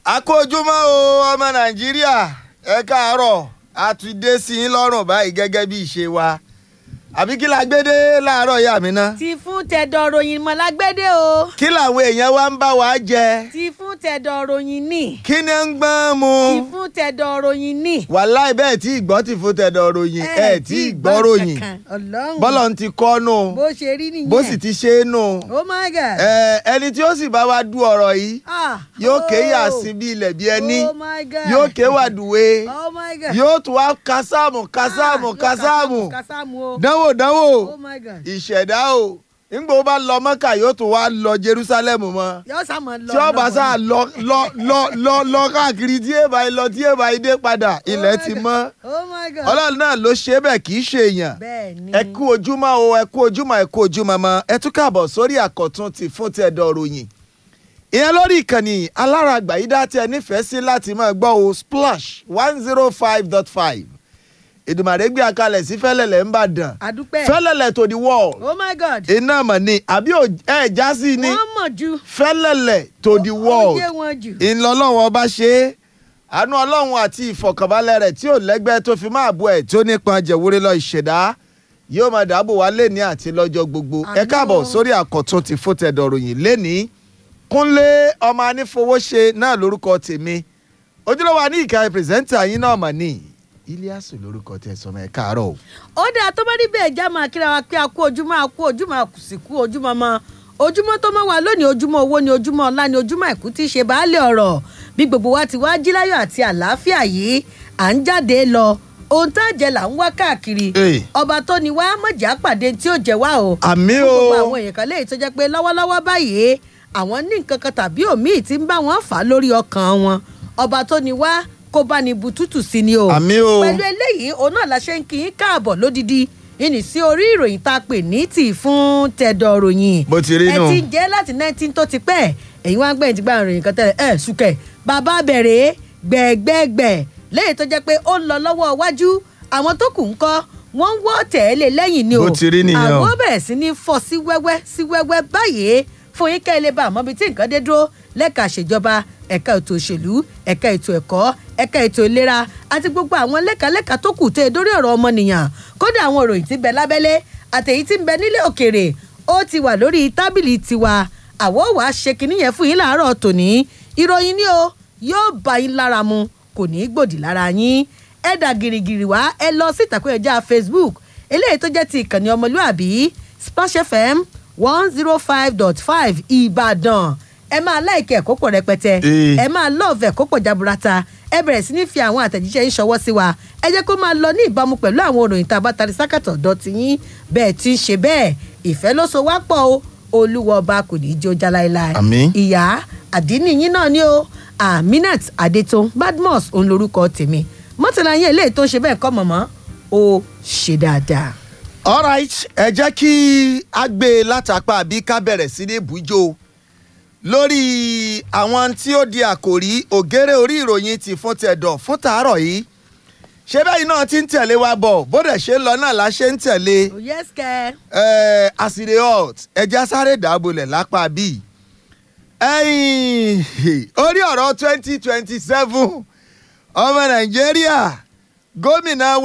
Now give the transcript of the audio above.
akójúmọ́ o ọmọ nàìjíríà ẹ káàárọ̀ a ti dé sí yín lọ́rùn báyìí gẹ́gẹ́ bí ìṣe wa àbí kí la gbé dé láàárọ̀ yá mi ná. ti fún tẹ̀dọ̀ ròyìn mọ́ lágbédè o kí làwọn èèyàn wa ń bá wa jẹ ti fún tẹ̀dọ̀ ròyìn ní kí ni ń gbọ́n mu. ti fún tẹ̀dọ̀ ròyìn ní. wàláì bẹ́ẹ̀ tí ìgbọ́ ti fún tẹ̀dọ̀ ròyìn ẹ̀ tí ìgbọ́ ròyìn ọlọ́run bọ́lọ̀ ń ti kọ́ nù bó ṣe rí nìyẹn bó sì ti ṣe é nù. oh my god. ẹ ẹni tí ó sì bá wa du ọ̀rọ̀ yìí ah yóò ké oh. yà sí bí ilẹ̀ bí ẹni oh my god. yóò ké wàdùwé oh my god. yóò tún wá kásámù kásámù Ah, yóò kásámù kásámù o. dánwò dánwò oh my god. ìṣẹ̀dá o nígbà ó bá lọ mọ́kà yóò tún wá lọ jerusalem mọ́ yóò sá mọ́ lọ. tí ó bá lọ́wọ́ sá ni. lọ lọ lọ lọ lọ káàkiri tí èèbà yìí lọ tí èèbà yìí dé padà ilẹ̀ my ti God. mọ́ oh my god. ọlọ́run náà ló ṣe é bẹ́ẹ̀ kì í ṣe èèyàn bẹ́ẹ̀ ni. ẹ kú ojúmọ́ o ẹ kú ojúmọ́ ẹ kú ojúmọ́ mọ́ ẹ tún káàbọ̀ sórí àkọ́tún ti fún ti ẹ̀dọ̀ ròyìn ìyẹn lórí ìkànnì alárágbà yìí dá tí ẹ nífẹ̀ẹ́ sí láti máa gbọ́ o splash one zero five dot five ìdùmàrè gbé akalẹ̀ sí fẹ́lẹ̀lẹ̀ ń bàdàn àdúpẹ́. fẹ́lẹ̀lẹ̀ to the world oh my god. iná mọ̀ ni àbí ò- ẹ já sí ni wọ́n mọ̀ ju. fẹ́lẹ̀lẹ̀ to the world ó yé wọn jù. ìlọlọ́wọ́ ọba ṣe é àánú ọlọ́run àti ìfọ̀kànbalẹ̀ rẹ̀ tí ò lẹ́gbẹ́ tó fi máa bu ẹ̀ tó nípọn jẹ̀wúrẹ́ lọ ìṣẹ̀dá yóò máa dáàbò wá lẹ́ni àti lọ́jọ́ gbogbo ẹ Àmín káàbọ̀ o. sórí àkọ́tún ti fótẹ́dọ̀ ròyìn lẹ́ni kúnlé ọmọ anífowóṣe náà lórúkọ tèmi ojúlówó àní ìka pírẹsẹ́ńtà yín náà mà ní iliasu lórúkọ tẹ sọmọ ẹ káàárọ̀ o. ó dáa tó bá rí bẹ́ẹ̀ já máa kíra wa pé a kú ojúmọ́ a kú ojúmọ́ a kù sí kú ojúmọ́ mọ́ ojúmọ́ tó mọ́ wa lónìí ojúmọ́ owó ni ojúmọ́ ọlá ni ojúmọ́ àìkú tí í ṣe baálé ọ̀rọ̀ bí gbogbo wa ti wá jí láyọ̀ àti àlàáfíà yìí à ń jáde lọ ohun tá a jẹ là ń wá káàkiri Ee. ọba tó ni wá mọ̀jà pàdé tí ó jẹ wá o àmì fún gbogbo o àwọn èèyàn kan léyìí tó jẹ́ pé lọ́wọ́lọ́wọ́ báyìí àwọn ní nǹkan kan tàbí òmíì tí ń bá wọn fà á lórí ọkàn wọn ọba tó ni wá kó bá ní butútù sí ni o àmì o pẹ̀lú eléyìí òun náà la ṣe ń kí í káàbọ̀ lódìdí ìní sí orí ìròyìn tá a pè ní tì fún tẹ̀dọ̀ ròyìn bó ti rí ẹ nù. ti jẹ́ láti nineteen tó ti pẹ́ ẹ̀yin wá ń gbẹ̀yìn tí gbà ròyìn kan tẹ́lẹ̀ ẹ̀ sùkẹ̀ bàbá bẹ̀rẹ̀ gbẹ̀gbẹ̀gbẹ̀ lẹ́yìn tó jẹ́ pé ó ń lọ lọ́wọ́ iwájú àwọn tó kù ń kọ́ wọ́n ń wọ́ tẹ̀lé lẹ́yìn ni o Bó ti rí nìyẹn o. àwọn bẹ̀rẹ̀ sí ní fọ́ sí wẹ́wẹ́ sí wẹ́wẹ́ báyìí fún yín kẹ́ ẹ lè bá àmọ́ bíi tí nǹkan dé dúró lẹ́ka ìṣèjọba ẹ̀ka ètò òṣèlú ẹ̀ka ètò ẹ̀kọ́ ẹ̀ka ètò ìlera àti gbogbo àwọn lẹ́ka-lẹ́ka tó kù tó e dórí ọ̀rọ̀ ọmọnìyàn kódà àwọn ìròyìn tí ń bẹ lábẹ́lé àtẹ̀yí tí ń bẹ nílé òkèrè ó ti wà lórí tábìlì tiwa àwọ̀ wàá ṣe kinní yẹn fún yín láàárọ̀ tòní ìròyìn ni o yóò bá yín lára mu kò ní í gbòdì lára yín ẹ dà gìrìgìrì wá ẹ lọ sí ìtàkùn ẹ̀já facebook eléyìí tó jẹ́ ti ìkànnì ọmọlúàbí splash fm one zero five dot five ìbàdàn ẹ máa láìkẹ́ ẹ̀kọ́ pọ̀ rẹpẹtẹ Ee. ẹ máa lọ́ọ̀fẹ́ ẹ̀kọ́ pọ̀ jaburata ẹ bẹ̀rẹ̀ sí ní fi àwọn àtẹ̀jíṣẹ́ yín ṣọwọ́ sí wa ẹ jẹ́ kó máa lọ ní ìbámu pẹ̀lú àwọn òròyìn tá a bá tari sákàtọ̀ dọ̀tí yín bẹ́ẹ̀ tí ń ṣe bẹ́ẹ̀ ìfẹ́ ló so wá pọ̀ o olúwa ọba kò ní í jó já láéláé Àmín. ìyá àdínní yín náà ni o aminat adétún badmus òun lorúkọ tèmi mọ́tàlá yín eléyìí tó ń ṣe bẹ́ẹ̀ kọ́ mọ̀mọ́ ó ṣe dáadáa. alright ẹ jẹ́ kí a gbé e látàpá àbí ká bẹ̀rẹ̀ sí ní bùjó lórí àwọn tí ó di àkòrí ògèrè orí ìròyìn ti fún tẹ̀dọ̀ fún tàárọ̀ yìí ṣé bẹ́ẹ̀ náà ti ń tẹ̀lé wa bọ̀ bó dẹ̀ ṣe ń lọ náà la ṣe ń tẹ̀lé oh yes kẹ́ ẹ̀ àsìrè hot ẹja sáré dàbọ̀lẹ̀ lápá bíi ẹ̀yìn orí ọ̀rọ̀ twenty twenty seven ọmọ nàìjíríà gómìnà